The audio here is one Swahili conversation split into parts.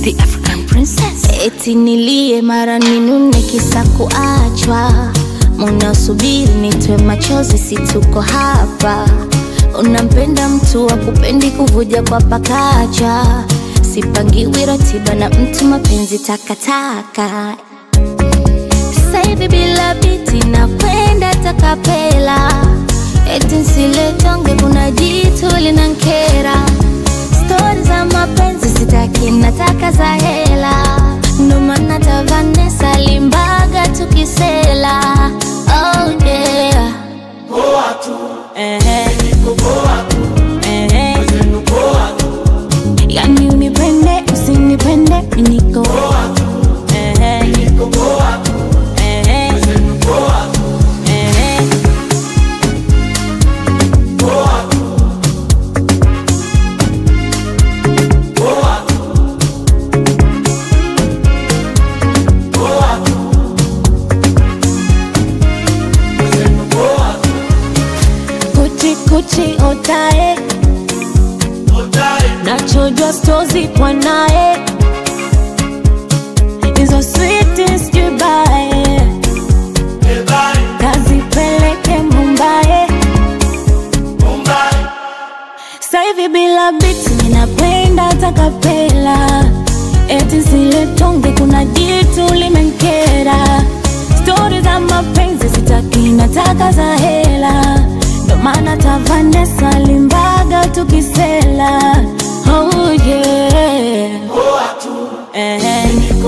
the African princess. Eti nilie mara ninune kisa kuachwa, munasubiri nitwe machozi, si tuko hapa. Unampenda mtu wa kupendi kuvuja kwa pakacha, sipangiwi ratiba na mtu, mapenzi takataka. Sasa hivi bila biti na kwenda takapela, eti nsiletonge, kuna jitu linankera stori za mapenzi sitaki, nataka za hela, ndo maana ta Vanessa limbaga tukisela. Oh yeah. Ehe. Ehe. Yani unipende usinipende mi niko Ehe. Ehe. Ehe. Kuchi kuchi otae nachojwa stozi kwa naye hizo switi sijubae kazipeleke Mumbai saivi bila biti ninakwenda takapela eti zile tonge kuna jitu limenkera stori za mapenzi sitaki nataka za hela ndo maana ta Vanessa limbaga tukisela oh yeah Ehe.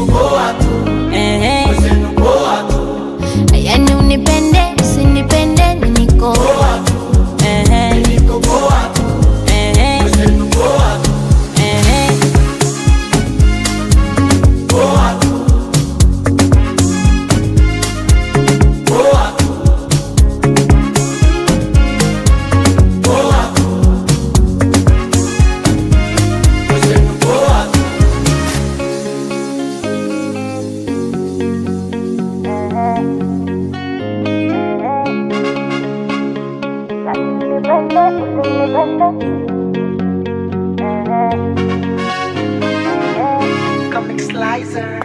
Ehe. yani unipende usinipende mi niko Ehe. Ehe. Ehe. Comic Slicer.